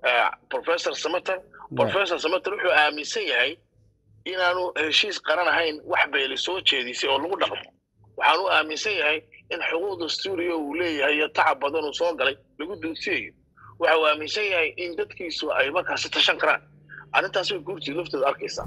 professor samater professor samater wuxuu aaminsan yahay inaanu heshiis qaran ahayn wax beeli soo jeedisay oo lagu dhaqmo waxaan u aaminsan yahay in xuquuqda stuudiyo uu leeyahay iyo tacab badan uu soo galay lagu duudsiyayo waxa uu aaminsan yahay in dadkiisu ay markaasi tashan karaan arrintaas way guurtii laftooda arkaysaa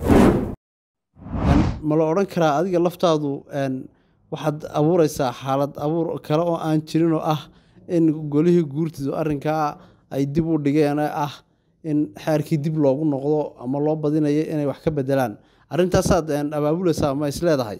ma la odhan karaa adiga laftaadu waxaad abuuraysaa xaalad abuur kale oo aan jirin oo ah in golihii guurtidu arrinkaa ay dib u dhigeen ee ah in xeerkii dib loogu noqdo ama loo badinayo inay wax ka bedelaan arrintaasaad abaabulaysaa ma is leedahay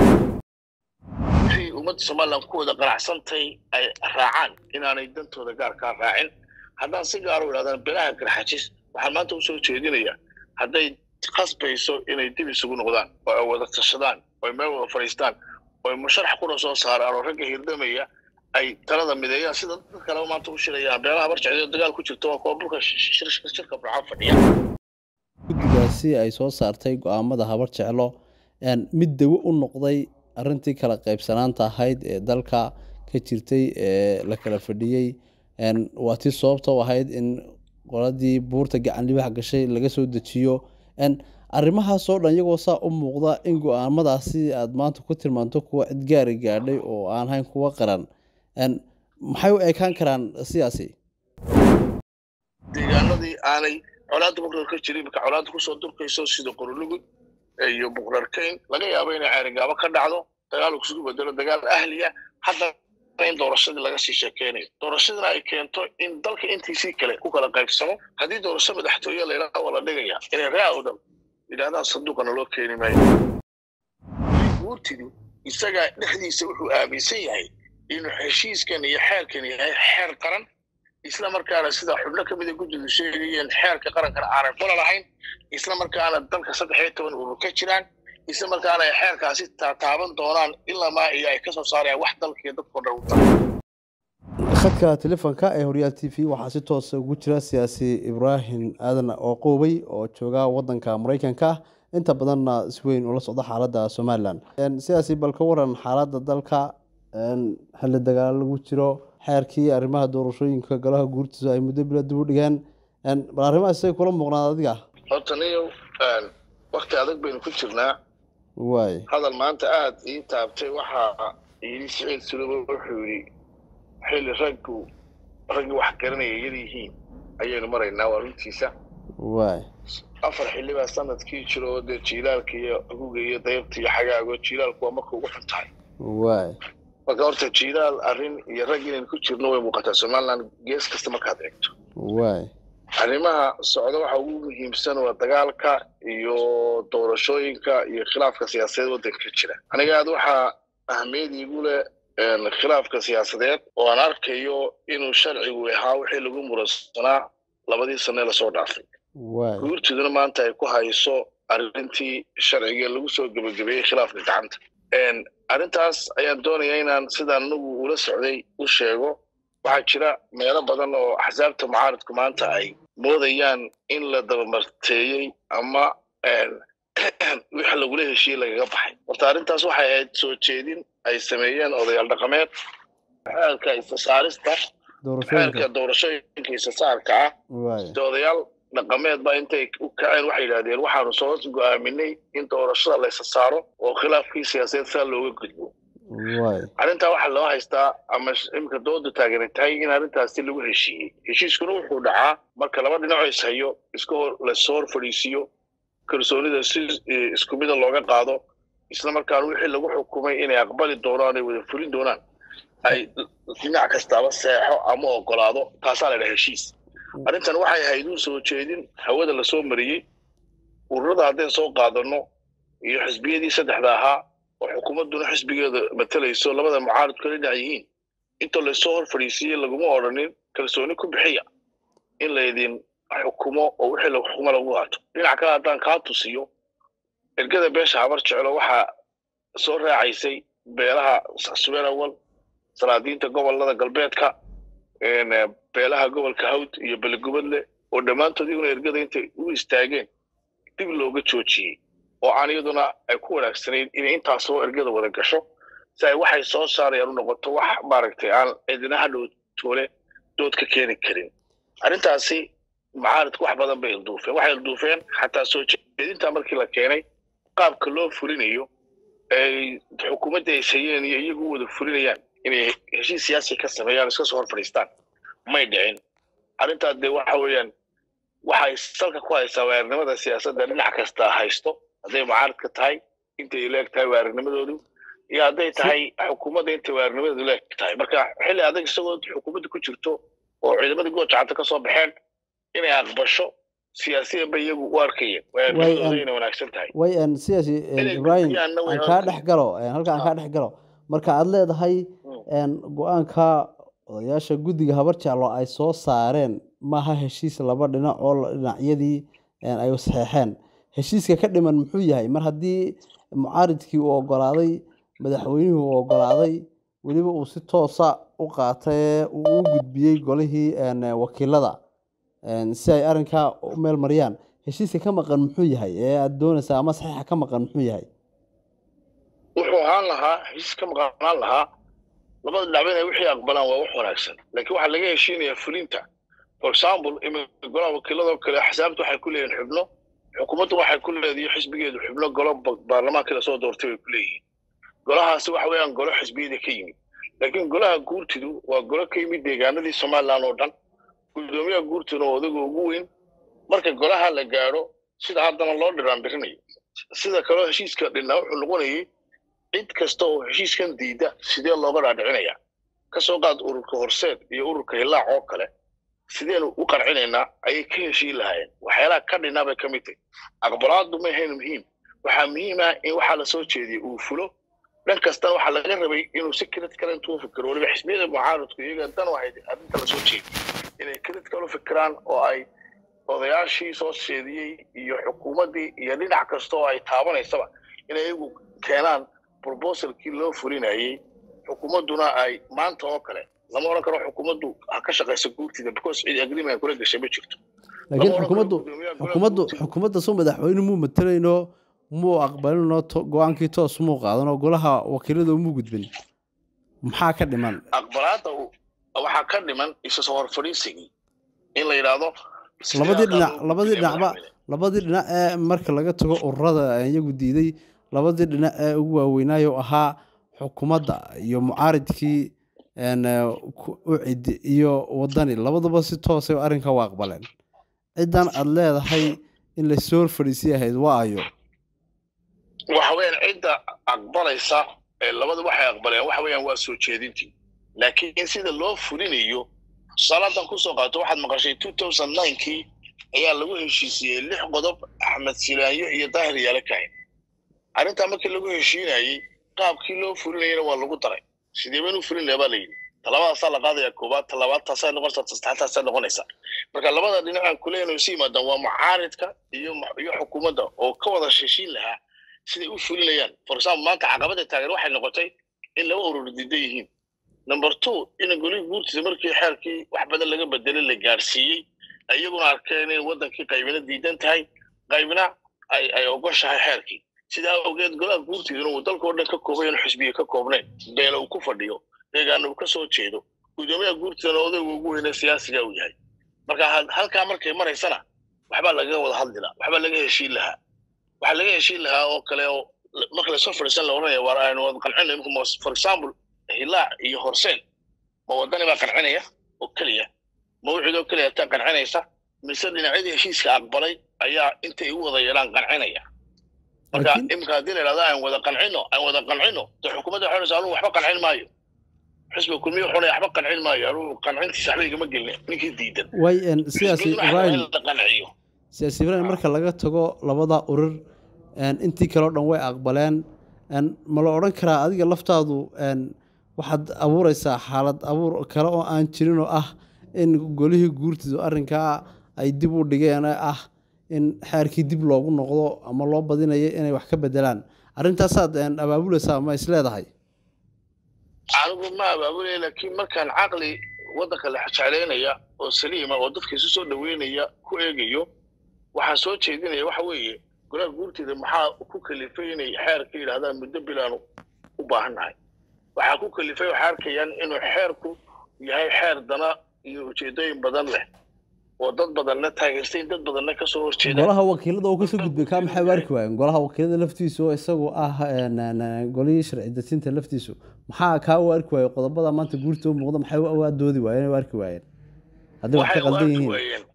wixii ummadda somalilan ku wada qanacsantay ay raacaan inaanay dantooda gaarkaa raacin haddaan si gaar u idhahdaan belaha garxajis waxaan maanta usoo jeedinayaa hadday khasbayso inay dib isugu noqdaan oo ay wada tashadaan oo ay meel wada fadhiistaan oo ay musharax kuna soo saaraan oo ragga hirdamaya ay talada mideeyaan sida dad kaleba maanta u shirayaan beelaha barjecdo dagaal ku jirto waa kuwa bulka shirka burcaan fadhiya guddigaasi ay soo saartay go-aamada habar jeclo mid dawo u noqday arrintii kala qaybsanaanta ahayd ee dalka ka jirtay ee la kala fadhiyey waa tii sababta u ahayd in qoladii buurta gacan libax gashay laga soo dejiyo arrimahaasoo dhan iyagoo saa u muuqda in go-aamadaasi aad maanta ku tilmaanto kuwa cid gaari gaadhay oo aan hayn kuwa qaran maxay u ekaan karaan sidaasi deegaanadii aanay colaadda buqrar ka jirin marka colaadda kusoo durkayso sida qorolugud iyo buqrarkayn laga yaabo inay ceerigaabo ka dhacdo dagaal isugu bedelo dagaal ahliya hadda in doorashadii laga sii sheekeynayo doorashadina ay keento in dalka intiisii kale ku kala qaybsamo haddii doorasho madaxtooye layidhaha waa la dhigaya inay ree awdal yidhahdaan sanduuqana loo keeni maayo guurtidu isagaa dhexdiisa wuxuu aaminsan yahay inuu heshiiskan iyo xeerkan yahay xeer qaran isla markaana sida xubno ka mida guddidu sheegayeen xeerka qarankana aanay qola lahayn isla markaana dalka saddex iyo toban uba ka jiraan isla markaana ay xeerkaasi taataaban doonaan ilamaa iyo ay ka soo saarayaan wax dalkiiyo dadkao dhan u tahay khadka telefoonka ee horyaal t v waxaa si toosa ugu jira siyaasi ibraahim aadan oo qoobay oo jooga wadanka maraykanka inta badanna si weyn ula socda xaaladda somalilan sidaasi bal ka waran xaaladda dalka xilli dagaal lagu jiro xeerkii arrimaha doorashooyinka golaha guurtiisa ay muddo bila dib u dhigeen bal arrimahaas say kula muuqnaan adiga horta niyow wakti adag baynu ku jirnaa waay hadal maanta aada ii taabtay waxaa yidhi siciid suluba wuxuu yidhi xilli raggu raggii wax garanaya yar yihiin ayaynu maraynaa waa runtiisa waay afar xilli baa sanadkii jiro oo dee jiilaalka iyo aguga iyo dayrta iyo xagaago jiilaalku waa marka ugu xun tahay waay marka horta jiilaal arrin iyo rag inaynu ku jirno way muuqataa somaliland gees kasta markaad eegto waay arrimaha socda waxa ugu muhiimsan waa dagaalka iyo doorashooyinka iyo khilaafka siyaasadeed waddanka ka jira aniga aad waxaa ahmiyad iigu leh khilaafka siyaasadeed oo aan arkayo inuu sharcigu ahaa wixii lagu muransanaa labadii sane lasoo dhaafay waay guurtiduna maanta ay ku hayso arrintii sharciga lagu soo gebagabeeyey khilaafka gacanta arrintaas ayaan doonayaa inaan sidaan anagu ula socday u sheego waxaa jira meelo badan oo axsaabta mucaaradku maanta ay moodayaan in la dabamarteeyey ama wix lagula heshiiyey lagaga baxay horta arrintaas waxay ahayd soo jeedin ay sameeyeen odayaal dhaqameed xeelka isasaarista xeelka doorashooyinka isasaarka ah waay de odayaal dhaqameed baa intay u kaceen waxay yidhahdeen waxaanu soo go'aaminay in doorashada la isa saaro oo khilaafkii siyaasadeed saa looga gudbo waay arrintaa waxaa loo haystaa ama iminka dooda taageeray tahay in arrintaasi lagu heshiiyey heshiiskuna wuxuu dhacaa marka laba dhinacoo is hayo iska hor lasoo hor fadhiisiiyo kalsoonida si isku mida looga qaado isla markaana wixii lagu xukumay inay aqbali doonaan ay wada fulin doonaan ay dhinac kastaaba seexo ama ogolaado taasaa la dhaha heshiis arrintan waxay ahayd u soo jeedin hawada lasoo mariyey ururada haddeen soo qaadano iyo xisbiyadii saddexda ahaa oo xukuumadduna xisbigeeda matalayso labada mucaaradku kala dhinac yihiin intoo laysoo hor fadhiisiiyey laguma odhanin kalsooni ku bixiya in laydin xukumo oo wixii la xukumo lagu qaato dhinac kale haddaan kaa tusiyo ergada beesha habar jeclo waxaa soo raacaysay beelaha subeer awal salaadiinta gobolada galbeedka beelaha gobolka hawd iyo belegubadle oo dhammaantood iyaguna ergada intay u istaageen dib looga joojiyey oo aan iyaduna ay ku wanaagsanayn inay intaasoo ergada wada gasho si ay waxay soo saarayaan u noqoto wax maaragtay aan cidina hadhow toole dood ka keeni karin arrintaasi mucaaridku wax badan bay ilduufeen waxay ilduufeen xataa soo jeedinta markii la keenay qaabka loo fulinayo ay xukuumadda ay sayeen iyo iyagu u wada fulinayaan inay heshiis siyaasi ka sameeyaan iska soo hor fadhiistaan may dhicin arrintaa dee waxa weeyaan waxay salka ku haysaa waarinimada siyaasadda dhinac kasta haysto hadday mucaaridka tahay intay leeg tahay waarinimadoodu iyo hadday tahay xukuumadda intay waarinimadeedu leeg tahay marka xilli adag isagoo xukuumadda ku jirto oo ciidamadii goojacanta ka soo baxeen inay aqbasho siyaasiyan bay iyagu u arkayeen waarinimadooda inay wanaagsan tahay way siyaasi ibrahim aan kaa dhex galo halka aan kaa dhex galo marka aad leedahay go-aanka odayaasha guddiga habar jeclo ay soo saareen maaha heshiis laba dhinac oo dhinacyadii ay saxeexeen heshiiska ka dhiman muxuu yahay mar haddii mucaaridkii uu ogolaaday madaxweynihii uu ogolaaday weliba uu si toosa u qaatay uu u gudbiyey golihii wakiilada si ay arrinkaa u meel mariyaan heshiiska ka maqan muxuu yahay ee aada doonaysaa ama saxiixa ka maqan muxuu yahay wuxuu ahaan lahaa heshiis ka maqanaan lahaa labada dhinacba inay wixii aqbalaan waa wax wanaagsan laakiin waxaa laga heshiinayaa fulinta for example iminka golaha wakiiladoo kale axsaabta waxay ku leeyihin xubno xukuumaddu waxay ku leedahay xisbigeedu xubno golo baarlamaankii lasoo doortay bay ku leeyihiin golahaasi waxa weeyaan golo xisbiyada ka yimid laakiin golaha guurtidu waa golo ka yimid deegaanadii somaliland oo dhan guddoomiyaha guurtiduna oo odaga ugu weyn marka golaha la gaadho sida haddana loo dhiraandirinayo sida kaleo heshiiska dhinaa wuxuu noqonayay cid kasta oo heshiiskan diida sidee looga dhaadhicinaya ka soo qaad ururka horseed iyo ururka hilaac oo kale sideenu u qarcinaynaa ayay ka heshiin lahaayeen waxyaalaha ka dhinaa bay ka mid tahay aqbalaadu ma ahayn muhiim waxaa muhiim ah in waxaa lasoo jeediyay uu fulo dhan kastana waxaa laga rabay inuu si critical intuu fikiro weliba xisbiyada mucaaradku iyaga dan waxay arrinta lasoo jeediyey inay critical u fikiraan oo ay odayaashii soo jeediyey iyo xukuumaddii iyo dhinac kasta oo ay taabanaysaba inay iyagu keenaan proposalkii loo fulinayey xukuumadduna ay maanta oo kale lama odhan karo xukuumaddu ha ka shaqayso guurtida because cid agreement kula gashay ma jirto laakiin xukuumaddu xukuumaddu xukuumadda soo madaxweyne muu matalayno muu aqbalinoo go-aankii toos muu qaadanoo golaha wakiilada muu gudbin maxaa ka dhiman aqbalaadda waxaa ka dhiman isa soo hor fadhiisigii in la yidhaahdo labadii dhinac labadii dhinacba labadii dhinac ee marka laga tago ururada iyagu diiday labadii dhinac ee ugu waaweynaayo ahaa xukuumadda iyo mucaaridkii ucid iyo wadani labadaba si toosay arrinka u aqbaleen ciddan aada leedahay in lasoo hor fadhiisay ahayd waa ayo waxa weeyaan cidda aqbalaysa labada waxay aqbaleen waxa weeyaan waa soo jeedintii laakiin sida loo fulinayo saladan kusoo qaato waxaad maqashay two thousand ninekii ayaa lagu heshiisiyey lix qodob axmed silaanyo iyo daahir yaale kahin arrintaa markii lagu heshiinayey qaabkii loo fulinayana waa lagu daray sidee baynu fulin lahaa baa la yidhi talabadaasaa la qaadaya koobaad talabaad taasaa noqonaysa tasaxtaasaa noqonaysa marka labada dhinacaan kuleyna isu yimaadaan waa mucaaridka iyo iyo xukuumadda oo ka wada heshiin lahaa siday u fulinayaan for example maanta caqabada taageer waxay noqotay in laba urur diidan yihiin number two in golihii guurtiisa markii xeerkii wax badan laga bedelay la gaadhsiiyey iyaguna arkeen in waddankii qaybina diidan tahay qaybina ay ay ogoshahay xeerkii sidaa awgeed golaha guurtiiduna uu dalka oo dhan ka koobay in xisbiya ka koobnayn beela uu ku fadhiyo deegaana uu ka soo jeedo guddoomiyaha guurtiidana odayga ugu weyne siyaasiga uu yahay marka halkaa markay maraysana waxbaa lagaga wada hadli lahaa waxbaa laga heshiin lahaa waxaa laga heshiin lahaa oo kale oo marka lasoo fadhiisan la oranaya waar aynu wada qancina imika for example hilaac iyo horseen ma wadani baa qancinaya oo keliya mawcid oo keliya taa qancinaysa mise dhinacyadii heshiiska aqbalay ayaa intay u wada yeelaan qancinaya marka imika haddii la yidhahdo aan wada qancino aan wada qancino dee xukuumadda waxay odhanaysa anugu waxba qancin maayo xisbiga kulmiya wuxuu leeyahay waxba qancin maayo anugu qancintiisa waxba igama gelin ninkii diidan way siyaasi ibrahim la qanciyo siyaasi ibrahim marka laga tago labada urur intii kale o dhan way aqbaleen ma la odhan karaa adiga laftaadu waxaad abuureysaa xaalad abuur kale oo aan jirin oo ah in golihii guurtidu arrinkaa ay dib u dhigeen ee ah in xeerkii dib loogu noqdo ama loo badinayo inay wax ka bedelaan arrintaasaad abaabuleysaa ma is leedahay anigu ma abaabulaya laakiin markaan caqli waddanka la jeclaynaya oo saliima oo dadka isu soo dhaweynaya ku eegayo waxaan soo jeedinaya waxa weeye golaha guurteeda maxaa ku kalifay inay xeerka yidhahdaan muddo bilaanu u baahannahay waxaa ku kalifay waxay arkayaan inuu xeerku yahay xeer dana iyo ujeedooyin badan leh oo dad badanna taageertay dad badanna kasoo horjeedaan golaha wakiilada oo kasoo gudbay kaa maxay u arki waayeen golaha wakiilada laftiisu oo isagu ah golihii sharci dejinta laftiisu maxaa kaa u arki waayey qodobada maanta guurta u muuqda maxay u doodi waayeen u arki waayeen haddii wax ka qaldan yihiin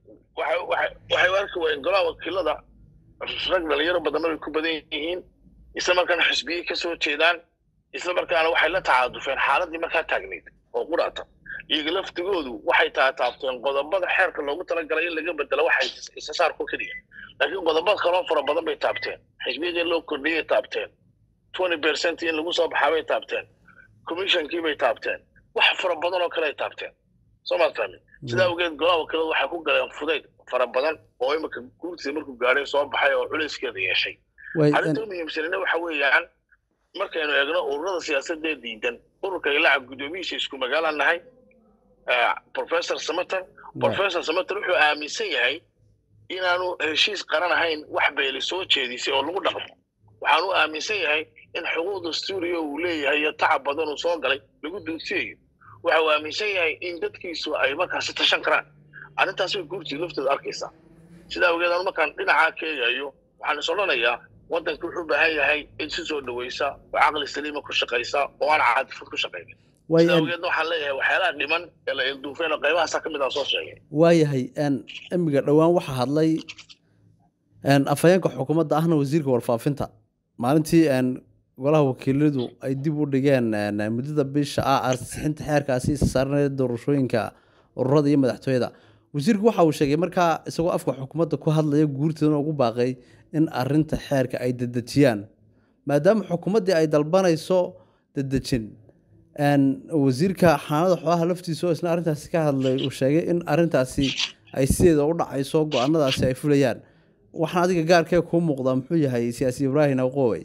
waxay u arki waayeen golaha wakiilada rag dhalinyaro badanna way ku badan yihiin isla markaana xisbiyey kasoo jeedaan isla markaana waxay la tacaadufeen xaaladii markaa taagnayd oo quraata iyaga laftigoodu waxay taataabteen qodobada xeerka loogu talagalay in laga bedelo waxay isa saarku keliya laakiin qodobada kaloo fara badan bay taabteen xisbiyadii loo kordhiyay taabteen twenty percent in lagu soo baxaa bay taabteen commissionkii bay taabteen wax fara badan oo kale ay taabteen soo maad fahmi sidaa awgeed golaha wakiiladu waxay ku galeen fudayd fara badan oo imika guurtiisa markuu gaadhay soo baxay oo culeyskeeda yeeshay arrinta muhiimsanina waxa weeyaan markaynu eegno ururada siyaasadee diidan ururka ilaaca guddoomiyihiisa isku magaalaan nahay professor samater professor samater wuxuu aaminsan yahay inaanu heshiis qaran ahayn wax beeli soo jeedisay oo lagu dhaqmo waxaanu aaminsan yahay in xuquuq dastuuriya uu leeyahay iyo tacab badan uu soo galay lagu duudsiyayo waxa uu aaminsan yahay in dadkiisu ay markaasi tashan karaan arrintaas way guurtii laftooda arkaysaa sidaa awgeed anu markaan dhinacaa ka eegayo waxaan is odhanayaa waddanka wuxuu u baahan yahay in si soo dhawaysa oo caqli saliima ku shaqaysa oo aan caadifad ku shaqaynin sidaa awgeedna waxaan leeyahay waxyaalaha dhiman ee la ilduufeen oo qaybahaasa ka mid ah soo sheegay waayahay imiga dhowaan waxaa hadlay afhayeenka xukuumadda ahna wasiirka warfaafinta maalintii golaha wakiiladu ay dib u dhigeen muddada bisha ah ansixinta xeerkaasi isa saaranaya doorashooyinka ururada iyo madaxtooyada wasiirku waxa uu sheegay markaa isagoo afka xukuumadda ku hadlaya guurteedana ugu baaqay in arinta xeerka ay dedejiyaan maadaama xukuumaddii ay dalbanayso dedejin wasiirka xanaanada xoolaha laftiisa oo isna arrintaasi ka hadlay uu sheegay in arrintaasi ay sideeda u dhacayso go-aanadaasi ay fulayaan waxaan adiga gaarkee kuu muuqdaa muxuu yahay siyaasi ibraahim awqowey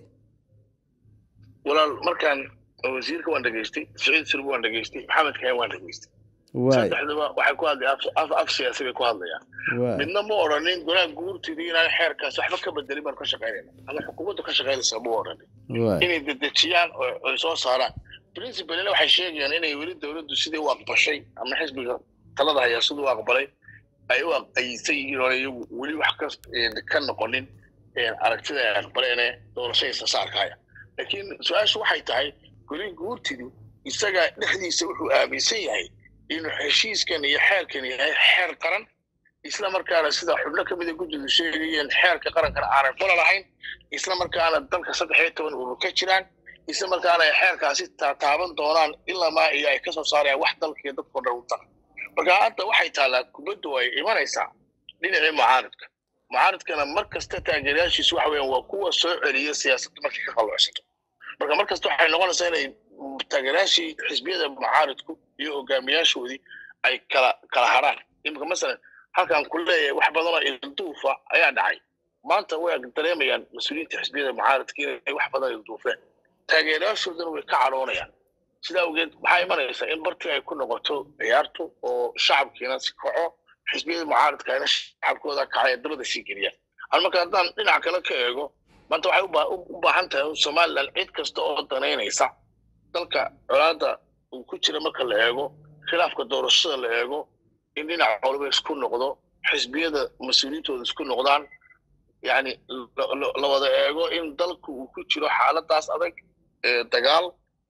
walaal markaan wasiirka waan dhegaystay siciid sirbu waan dhegaystay maxamed kahen waan dhegaystay saddexduba waxay ku hadlay af siyaasi bay ku hadlayaan midna ma odhanin golaha guurtidii inaan xeerkaasi waxba ka bedelin baan ka shaqaynayna ama xukuumaddu ka shaqaynaysaa ma odhanin inay dedejiyaan oo ay soo saaraan principalina waxay sheegayaan inay weli dowladdu sidii u aqbashay ama xisbiga talada hayaa siduu u aqbalay ay u aysan yihiin oo iyagu weli wax ka noqonin aragtida ay aqbaleene doorashadiisa saarkaya laakiin su-aashu waxay tahay goli guurtidu isaga dhexdiisa wuxuu aaminsan yahay inuu heshiiskan iyo xeerkan yahay xeer qaran isla markaana sida xubno ka mida guddidu sheegayeen xeerka qarankana aanay qola lahayn isla markaana dalka saddex iyo toban urur ka jiraan isla markaana ay xeerkaasi taaban doonaan ilamaa iyo ay kasoo saarayaan wax dalkiiyo dadkao dhan u taqa marka hadda waxay taallaa kubaddu ay imanaysaa dhinacii mucaaridka mucaaridkana mar kasta taageerayaashiisu waxa weeyaan waa kuwa soo celiya siyaasadda markay ka qalloocsato marka mar kasta waxay noqonaysaa inay taageerayaashii xisbiyada mucaaridku iyo hogaamiyaashoodii ay kala kala haraan imika masalan halkaan ku leeyahay wax badanoo ilduufa ayaa dhacay maanta way dareemayaan mas-uuliyiinta xisbiyada mucaaridka inay wax badan ilduufeen taageerayaashoodana way ka cadhoonayaan sidaa awgeed waxaa imanaysaa in bartii ay ku noqoto ciyaartu oo shacabkiina si kaco xisbiyada mucaaridkaina shacabkooda kacay dabada sii geliyaan an marka haddaan dhinac kale ka eego maanta waxay u baahan tahay somalilan cid kasta oo danaynaysa dalka colaadda uu ku jira marka la eego khilaafka doorashada la eego in dhinac walba isku noqdo xisbiyada mas-uuliyiintooda isku noqdaan yani la wada eego in dalku uu ku jiro xaaladaas adag dagaal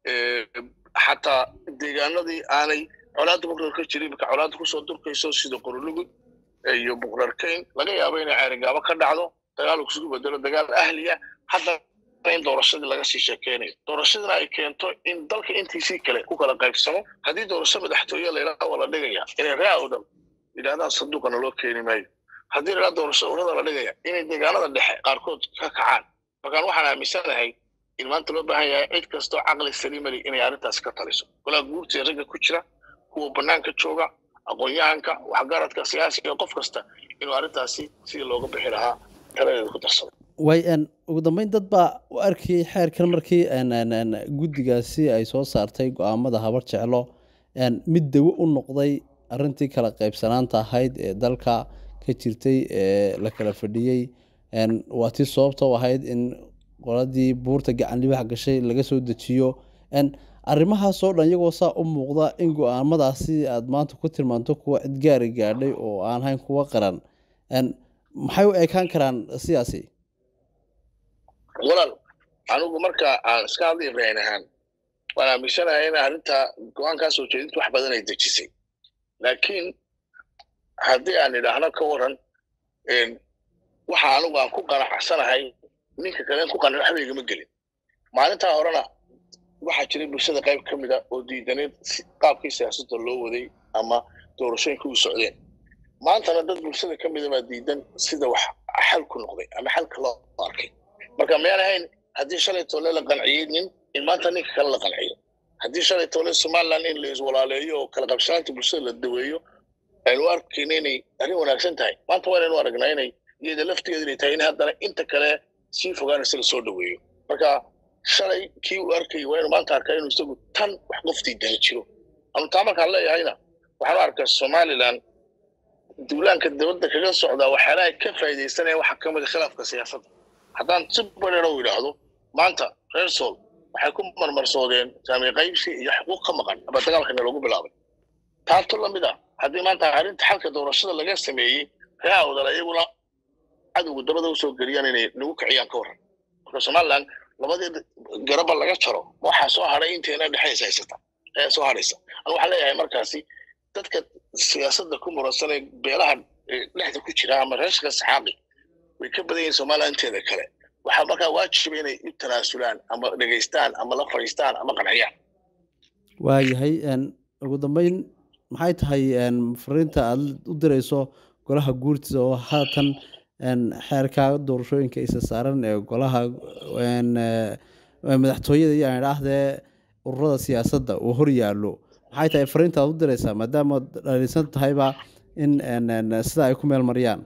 xataa deegaanadii aanay colaadda buqrar ka jirin marka colaadda kusoo durkayso sida qorolugud iyo buqrarkayn laga yaabo inay ceerigaabo ka dhacdo dagaal uu isugu bedelo dagaal ahliya hadda in doorashadii laga sii sheekeynayo doorashadina ay keento in dalka intiisii kale ku kala qaybsamo haddii doorasho madaxtooye layidhaha waa la dhigaya inay raa o dhan yidhahdaan sanduuqana loo keeni maayo haddii layidhaha doorasho urada la dhigaya inay deegaanada dhexe qaarkood ka kacaan markaan waxaan aaminsanahay in maanta loo baahan yahay cid kastoo caqli saliimali inay arrintaas ka taliso golaha guurtee ragga ku jira kuwa bannaanka jooga aqoon-yahanka waxgaradka siyaasiga qof kasta inuu arrintaasi sidii looga bixi lahaa taladeeda ku darsado way ugu dambeyn dad baa u arkayay xeerkan markii guddigaasi ay soo saartay go-aamada habar jeclo mid dawo u noqday arintii kala qaybsanaanta ahayd ee dalka ka jirtay ee la kala fadhiyey waa tii sababta u ahayd in qoladii buurta gacan libax gashay laga soo dejiyo arrimahaasoo dhan iyagoo saa u muuqda in go-aamadaasi aada maanta ku tilmaanto kuwa cid gaari gaadhay oo aan hayn kuwa qaran maxay u ekaan karaan sidaasi walaal anigu marka aan iska hadla ibraahin ahaan waan aaminsanahay in arrinta go-aankaa soo jeedinta wax badan ay dejisay laakiin haddii aan idhaahno ka waran waxa anigu aan ku qanacsanahay ninka kalen ku qanan waxba igama gelin maalintaa horena waxaa jiray bulshada qayb ka mid a oo diidaneed qaabkii siyaasadda loo waday ama doorashooyinka u socdeen maantana dad bulshada ka mida baa diidan sida wax xal ku noqday ama xalka loo arkay marka mayaan ahayn haddii shalay toole la qanciyey nin in maanta ninka kale la qanciyo haddii shalay toole somaliland in la iswalaaleeyo oo kala qabsanaanta bulshada la daweeyo aynu arkayna inay arrin wanaagsan tahay maanta waa inaynu aragnaa inay iyada laftigeeda inay tahay in haddana inta kale sii fogaanaysa lasoo dhaweeyo marka shalay kii uu arkayay waa inu maanta arkaa inuu isagu tan wax qoftii dala jiro anu taa markaan leeyahayna waxaan u arkaa somaliland duulaanka dibadda kaga socdaa waxyaalaha ka faa'iidaysanaya waxaa ka mida khilaafka siyaasadda haddaan si badheero u idhaahdo maanta reer sool waxay ku marmarsoodeen saami qaybsi iyo xuquuq ka maqan ama dagaalkana loogu bilaabay taanto lamid ah haddii maanta arrinta xalka doorashada laga sameeyey reer awdal iyaguna cadowga dabada usoo geliyaan inay nagu kiciyaan ka warran marka somaliland labadii garaba laga jaro waxaa soo hadhay inteena dhexaysa haysata ayaa soo hadhaysa anu waxaan leeyahay markaasi dadka siyaasadda ku muransan ee beelaha dhexda ku jira ama reershka saxaaqi way ka badan yihiin somaliland inteeda kale waxaa markaa waajiba inay u tanaasulaan ama dhegaystaan ama la fadhiistaan ama qanciyaan waayahay ugu dambeyn maxay tahay fariinta aada u dirayso golaha guurtida oo haatan xeerka doorashooyinka isa saaran ee golaha madaxtooyada iyo aan idhaahdee ururada siyaasadda uu hor yaallo maxay tahay fariinta aad u diraysaa maadaama dhalisan tahayba in sida ay ku meel mariyaan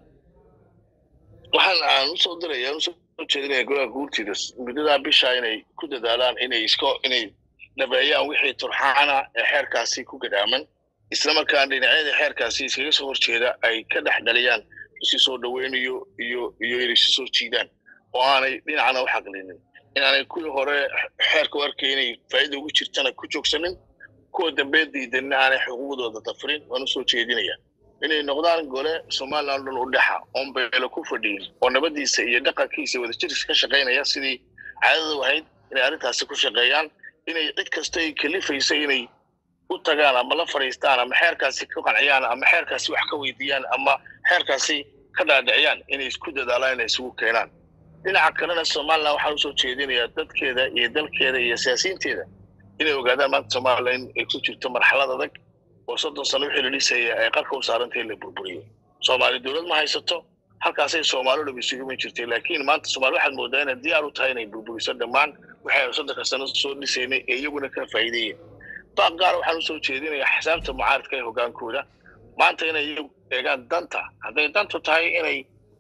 waxaan aan usoo diraya usoo jeedinaya golaha guurtida muddadaa bisha inay ku dadaalaan inay isko inay dhabeeyaan wixii turxaana ee xeerkaasi ku gadaaman islamarkaana dhinacyada xeerkaasi iskaga soo horjeeda ay ka dhex dhaliyaan isi soo dhaweynayo iyo iyo inay isu soo jiidaan oo aanay dhinacna u xaqlinin inaanay kuwii hore xeerka u arkay inay faa'iida ugu jirtana ku joogsanin kuwa dambe diidanina aanay xuquuqdooda dafirin waan usoo jeedinaya inay noqdaan gole somaliland dhan u dhexa oon beelo ku fadhiyin oo nabadiisa iyo dhaqankiisa wadajirkiisa ka shaqaynaya sidii caadada ahayd inay arrintaasi ku shaqeeyaan inay cid kasta ay kalifaysa inay u tagaan ama la fadhiistaan ama xeerkaasi ka qanciyaan ama xeerkaasi wax ka weydiiyaan ama xeerkaasi ka dhaadhiciyaan inay isku dadaalaan inay isugu keenaan dhinaca kalena somaliland waxaan usoo jeedinayaa dadkeeda iyo dalkeeda iyo siyaasiyiinteeda inay ogaadaan maanta somaliland ay ku jirto marxalad adag oo soddon sano wixii la dhisaya ay qarka u saarantay in la burburiyo soomaali dowlad ma haysato halkaasay soomaali dhab isugu iman jirtay laakiin maanta soomaali waxaad moodaa inay diyaar u tahay inay burburiso dhammaan waxaynu soddonka sano soo dhisaynay ee iyaguna ka faa'iideeyeen baaq gaar waxaan usoo jeedinayaa xisaabta mucaaradka ee hogaankooda maanta inay iyagu eegaan danta hadday dantu tahay inay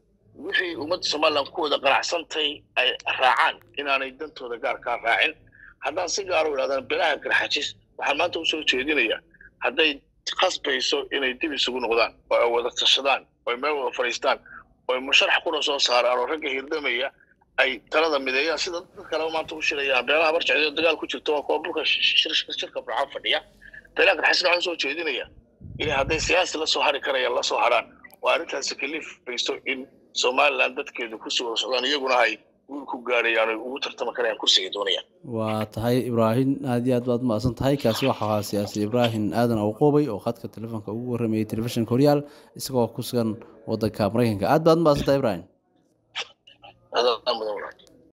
wixii ummadda somaliland ku wada qanacsantay ay raacaan inaanay dantooda gaarkaa raacin haddaan si gaar u idhahdaan belaha garxajis waxaan maanta usoo jeedinayaa hadday khasbayso inay dib isugu noqdaan oo ay wada tashadaan oo ay meel wada fadhiistaan oo ay musharax kuna soo saaraan oo ragga hirdamaya ay talada mideeyaan sida dad kaleba maanta u shirayaan beelaha barjecdo dagaal ku jirto waa kuwa bulka shirka burcaan fadhiya beelaha garxajisna waxaan usoo jeedinayaa inay hadday siyaasi la soo hari karayaan la soo haraan oo arrintaasi kalifayso in somaliland dadkeedu kusii wada socdaan iyaguna ay guul ku gaarayaan oy ugu tartami karayaan kursiga doonayaan waa tahay ibraahim aad iyo aad baad mahadsan tahay kaasi waxa ahaa siyaasi ibraahim aadan awqoobay oo khadka telefoonka ugu warramayay telefishinka horyaal isagoo ku sugan waddanka maraykanka aad baad mahadsan tahay ibraahim